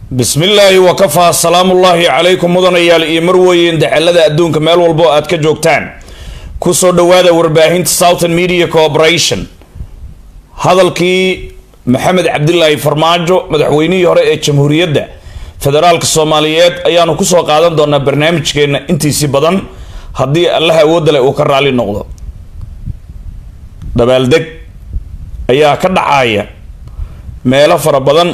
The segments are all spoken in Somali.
bismi illaahi wakafaa salaamullaahi calaykum mudanayaal iyo marweyn dacalada adduunka meel walbo aad ka joogtaan kusoo dhawaada warbaahinta southern media corporation hadalkii maxamed cabdilaahi farmaajo madaxweynihii hore ee jamhuuriyadda federaalka soomaaliyeed ayaanu kusoo qaadan doonaa barnaamijkeena intiisii badan haddii allaha awoodda leh uu ka raali noqdo dabaaldeg ayaa ka dhacaya meelo fara badan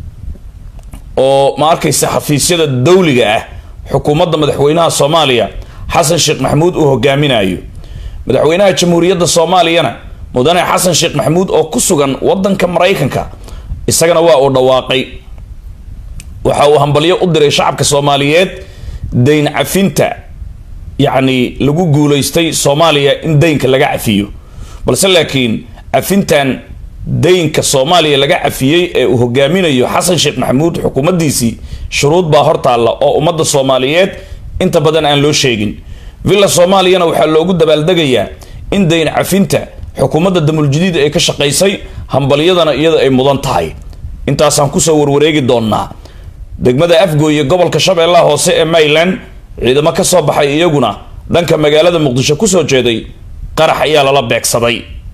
oo ma arkaysa xafiisyada dawliga ah xukuumadda madaxweynaha soomaaliya xasan sheekh maxamuud uu hogaaminayo madaxweynaha jamhuuriyadda soomaaliyana mudane xasan sheekh maxamuud oo ku sugan wadanka maraykanka isagana waa uu dhawaaqay waxa uu hambalyo u diray shacabka soomaaliyeed dayn cafinta yacni lagu guulaystay soomaaliya in daynka laga cafiyo balse laakiin cafintan daynka soomaaliya laga cafiyey ee uu hogaaminayo xasan sheekh maxamuud xukuumaddiisii shuruud baa hortaalla oo ummadda soomaaliyeed inta badan aan loo sheegin villa soomaaliyana waxaa loogu dabaaldegayaa in dayn cafinta xukuumadda damuljadiid ay ka shaqaysay hambalyadana iyada ay mudan tahay intaasaan kusoo warwareegi doonnaa degmada afgooye gobolka shabeellaha hoose ee mayland ciidamo ka soo baxay iyaguna dhanka magaalada muqdisho kusoo jeeday qarax ayaa lala beegsaday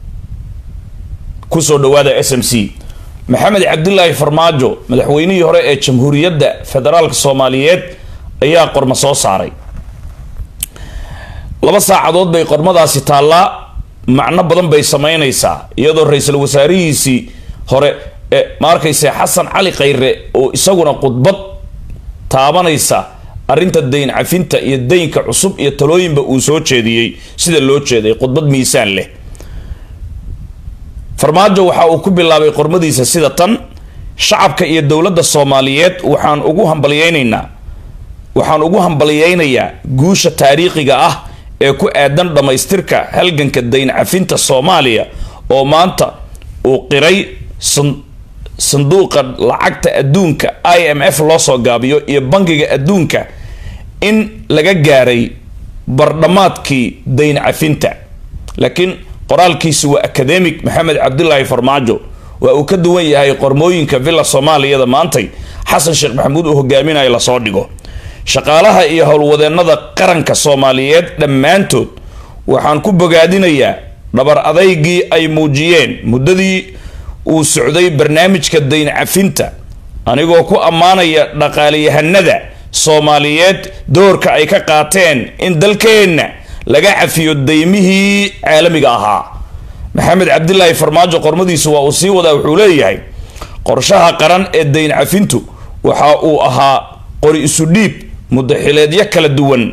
kusoo dhawaada s m c maxamed cabdilaahi farmaajo madaxweynihii hore ee jamhuuriyadda federaalka soomaaliyeed ayaa qormo soo saaray laba saacadood bay qormadaasi taallaa macno badan bay sameynaysaa iyadoo ra-iisul wasaarihiisii hore ee ma arkayse xasan cali khayre oo isaguna khudbad taabanaysa arrinta dayn cafinta iyo daynka cusub iyo talooyinba uu soo jeediyey sida loo jeeday khudbad miisaan leh farmaajo waxa uu ku bilaabay qormadiisa sida tan shacabka iyo dowladda soomaaliyeed waxaan ugu hambalyeynaynaa waxaan ugu hambalyeynayaa guusha taariikhiga ah ee ku aadan dhammaystirka halganka dayn cafinta soomaaliya oo maanta uu qiray sanduuqa lacagta adduunka i m f loo soo gaabiyo iyo bangiga adduunka in laga gaaray bardhamaadkii dayn cafinta laakiin qoraalkiisu waa academic maxamed cabdilaahi farmaajo waa uu ka duwan yahay qormooyinka villa soomaaliyada maantay xasan sheekh maxamuud uu hogaaminayo lasoo dhigo shaqaalaha iyo howlwadeenada qaranka soomaaliyeed dhammaantood waxaan ku bogaadinayaa dhabar adaygii ay muujiyeen muddadii uu socday barnaamijka dayn cafinta anigoo ku ammaanaya dhaqaaliyahanada soomaaliyeed doorka ay ka qaateen in dalkeenna laga cafiyo daymihii caalamiga ahaa maxamed cabdilaahi farmaajo qormadiisu waa uu sii wadaa wuxuu leeyahay qorshaha qaran ee dayn cafintu waxa uu ahaa qori isu dhiib mudaxileedyo kala duwan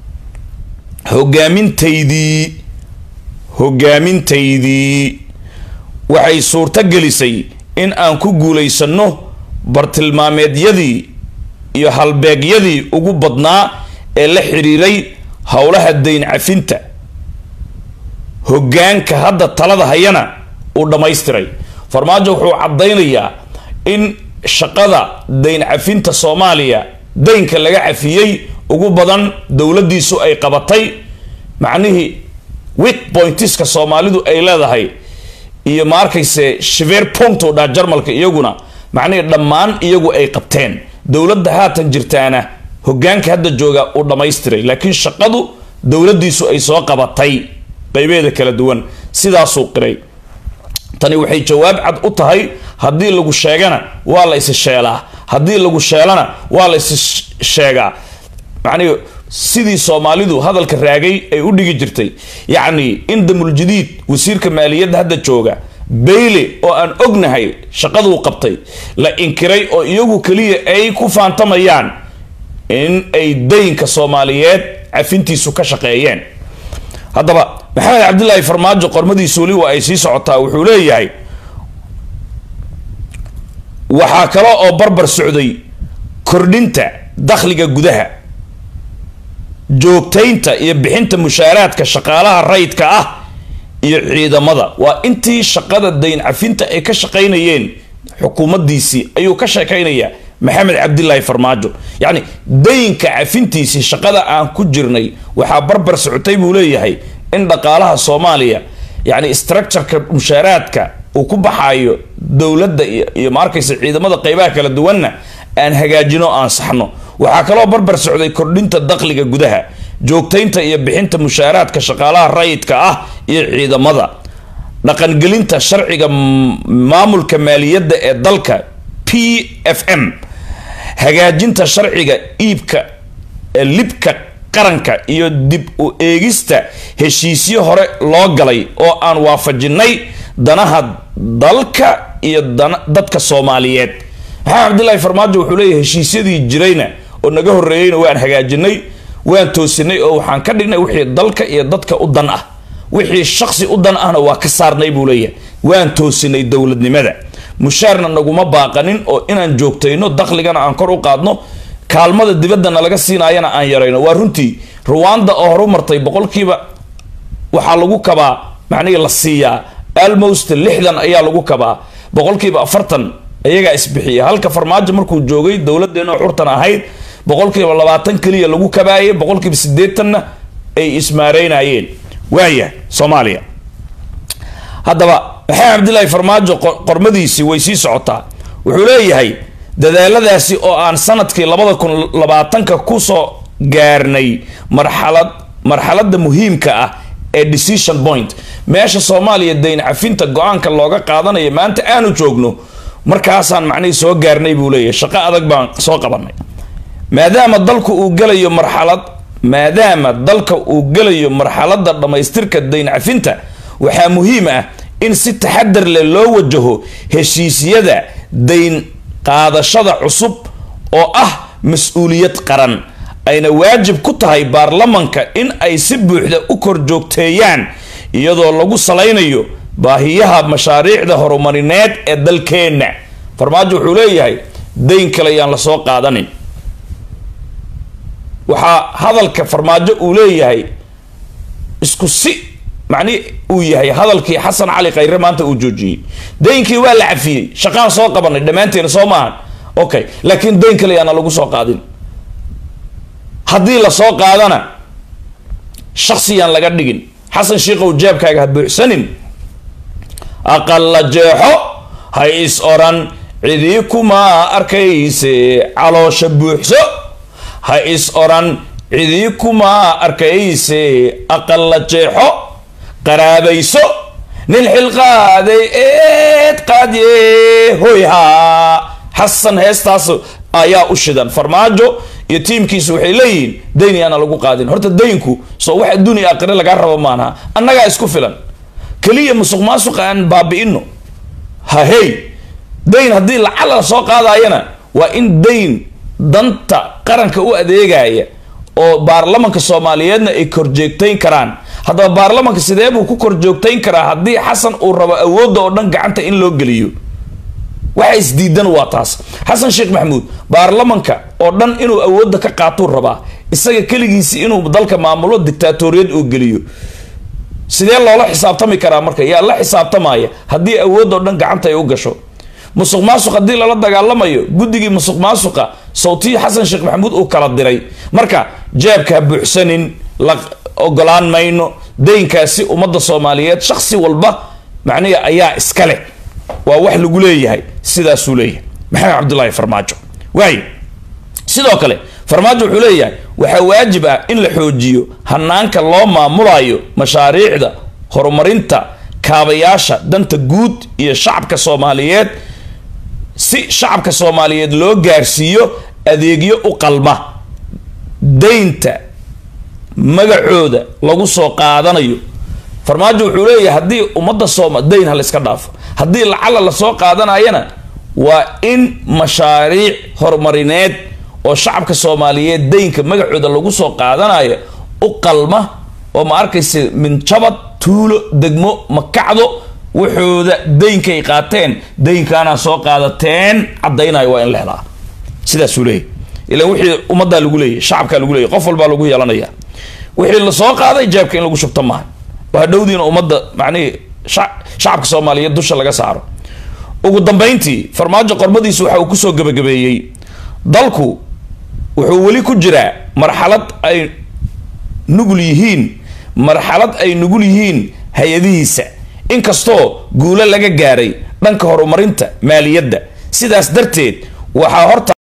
hogaamintaydii hogaamintaydii waxay suurto gelisay in aan ku guulaysanno bartilmaameedyadii iyo halbeegyadii ugu badnaa ee la xiriiray howlaha dayn cafinta hoggaanka hadda talada hayana uu dhammaystiray farmaajo wuxuu caddaynayaa in shaqada dayn cafinta soomaaliya daynka laga cafiyey ugu badan dowladdiisu ay qabatay macnihii weak pointiska soomaalidu ay leedahay iyo ma arkayse shiver ponto dhaa jarmalka iyaguna macnihii dhammaan iyagu ay qabteen dowladda haatan jirtaana hoggaanka hadda jooga uu dhammaystiray laakiin shaqadu dowladdiisu ay soo qabatay qaybeeda kala duwan sidaasuu qiray tani waxay jawaab cad u tahay haddii lagu sheegana waa la is sheelaa haddii lagu sheelana waa la is sheegaa macnihi sidii soomaalidu hadalka raagay ay u dhigi jirtay yacni in damuljadiid wasiirka maaliyadda hadda jooga bayle oo aan ognahay shaqaduu qabtay la inkiray oo iyagu keliya ay ku faantamayaan in ay daynka soomaaliyeed cafintiisu ka shaqeeyeen haddaba maxamed cabdilaahi farmaajo qormadiisu weli waa ay sii socotaa wuxuu leeyahay waxaa kale oo barbar socday kordhinta dakhliga gudaha joogtaynta iyo bixinta mushaaraadka shaqaalaha rayidka ah iyo ciidamada waa intii shaqada dayn cafinta ay ka shaqaynayeen xukuumaddiisii ayuu ka sheekaynayaa maxamed cabdilaahi farmaajo yacni daynka cafintiisii shaqada aan ku jirnay waxaa barbar socotay buu leeyahay in dhaqaalaha soomaaliya yacni structureka mushaaraadka uu ku baxaayo dowladda iyo ma arkaysa ciidamada qeybaha kala duwanna aan hagaajino aan saxno waxaa kaloo barbar socday kordhinta dakhliga gudaha joogtaynta iyo bixinta mushaaraadka shaqaalaha rayidka ah iyo ciidamada dhaqangelinta sharciga maamulka maaliyadda ee dalka p f m hagaajinta sharciga iibka libka qaranka iyo dib u eegista heshiisyo hore loo galay oo aan waafajinay danaha dalka iyo dadka soomaaliyeed maxamed cabdilaahi farmaajo wuxuu leeyahy heshiisyadii jirayna oo naga horreeyeyna waan hagaajinay waan toosinay oo waxaan ka dhignay wixii dalka iyo dadka u dan ah wixii shaksi u dan ahna waa ka saarnay buu leeyahay waan toosinay dowladnimada mushaarna naguma baaqanin oo inaan joogtayno dakhligana aan kor u qaadno kaalmada dibaddana laga siinaayana aan yarayno waa runtii ruwanda oo horu martay boqolkiiba waxaa lagu kabaa macnihii la siiyaa almost lixdan ayaa lagu kabaa boqolkiiba afartan iyagaa isbixiya halka farmaajo markuu joogay dowladeenoo xurtan ahayd boqolkiiba labaatan keliya lagu kabaayay boqolkiiba sideetanna ay ismaareynayeen waaya soomaaliya haddaba maxamed cabdilaahi farmaajo qormadiisii way sii socotaa wuxuu leeyahay dadaaladaasi oo aan sanadkii labada kun labaatanka kusoo gaarnay marxalad marxaladda muhiimka ah ee decision point meesha soomaaliya dayn cafinta go-aanka looga qaadanayo maanta aanu joogno markaasaan macnihii soo gaarnay buu leeyahay shaqo adag baan soo qabanay maadaama dalku uu gelayo marxalad maadaama dalka uu gelayo marxaladda dhammaystirka dayn cafinta waxaa muhiim ah in si taxadar leh loo wajaho heshiisyada dayn qaadashada cusub oo ah mas-uuliyad qaran ayna waajib ku tahay baarlamanka in ay si buuxda u kor joogteeyaan iyadoo lagu salaynayo baahiyaha mashaariicda horumarineed ee dalkeenna farmaajo wuxuu leeyahay dayn kale yaan lasoo qaadanin waxaa hadalka farmaajo uu leeyahay isku si macnihi uu yahay hadalkii xasan cali khayre maanta uu joojiyey daynkii waa la cafiyey shaqaan soo qabanay dhammaanteena soo maahan okay laakiin dayn kale yaana lagu soo qaadin haddii lasoo qaadana shaksiyaan laga dhigin xasan shiikow jeebkaaga ha buuxsanin aqalla jeexo ha is oran cidii kuma arkayse caloosha buuxso ha is oran cidii kuma arkayse aqalla jeexo qaraabayso nin xilqaaday eed qaadye hoyhaa xasan heestaas ayaa u shidan farmaajo iyo tiimkiisu waxay leeyihiin dayn yaana lagu qaadin horta daynku soo wax adduuniya aakhire lagaa rabo maanaha annagaa isku filan keliya musuq maasuqa aan baabi'ino ha hey dayn haddii lacala la soo qaadayana waa in dayn danta qaranka u adeegaya oo baarlamanka soomaaliyeedna ay korjoogtayn karaan haddaba baarlamanka sidee buu ku korjoogtayn karaa haddii xasan uu rabo awoodda oo dhan gacanta in loo geliyo waxa isdiidan waa taas xasan sheekh maxamuud baarlamanka oo dhan inuu awoodda ka qaatuu rabaa isaga keligiisi inuu dalka maamulo dictaatoriyad uu geliyo sidee loola xisaabtami karaa marka yaa la xisaabtamaya haddii awood oo dhan gacanta ay u gasho musuq maasuq haddii lala dagaalamayo guddigii musuq maasuqa sawtii xasan sheekh maxamuud uu kala diray marka jeebka ha buuxsanin la ogolaan mayno daynkaasi ummadda soomaaliyeed shaksi walba macnihi ayaa iska leh waa wax lagu leeyahay sidaasuu leeyahay maxamed cabdulaahi farmaajo waayo sidoo kale farmaajo wuxuu leeyahay waxaa waajib ah in la xoojiyo hanaanka loo maamulayo mashaariicda horumarinta kaabayaasha danta guud iyo shacabka soomaaliyeed si shacabka soomaaliyeed loo gaarsiiyo adeegyo u qalma daynta magacooda lagu soo qaadanayo farmaajo wuxuu leeyahay haddii ummadda sooma dayn ha la iska dhaafo haddii lacala lasoo qaadanayana waa in mashaariic horumarineed oo shacabka soomaaliyeed daynka magacooda lagu soo qaadanayo u qalma oo ma arkaysa minjabad tuulo degmo makacdo wuxooda daynkay qaateen daynkaana soo qaadateen caddaynayo waa in la helaa sidaasuu leeyahy ilan wixii ummaddaa lagu leeyahy shacabkaa lagu leeyahy qof walbaa lagu yeelanaya wixii lasoo qaaday jeebka in lagu shubto maaha waa dhowdiina ummadda macnihii shacabka soomaaliyeed dusha laga saaro ugu dambeyntii farmaajo qormadiisu waxa uu kusoo gabagabeeyey dalku wuxuu weli ku jiraa marxalad ay nugul yihiin marxalad ay nugul yihiin hay-adihiisa inkastoo guulo laga gaaray dhanka horumarinta maaliyadda sidaas darteed waxaa horta